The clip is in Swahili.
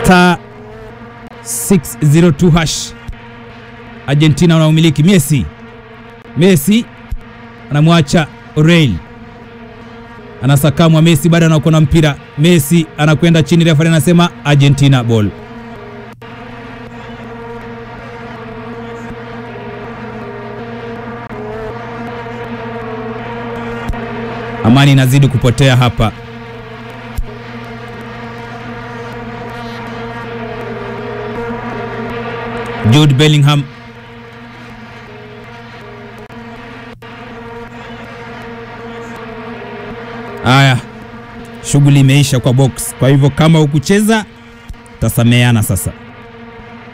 star 602 hash. Argentina wanaumiliki. Messi, Messi anamwacha Real, anasakamwa. Messi bado anakuwa na mpira. Messi anakwenda chini, refa anasema Argentina ball. Amani inazidi kupotea hapa. Jude Bellingham Haya, shughuli imeisha kwa box. Kwa hivyo kama ukucheza tasameana sasa.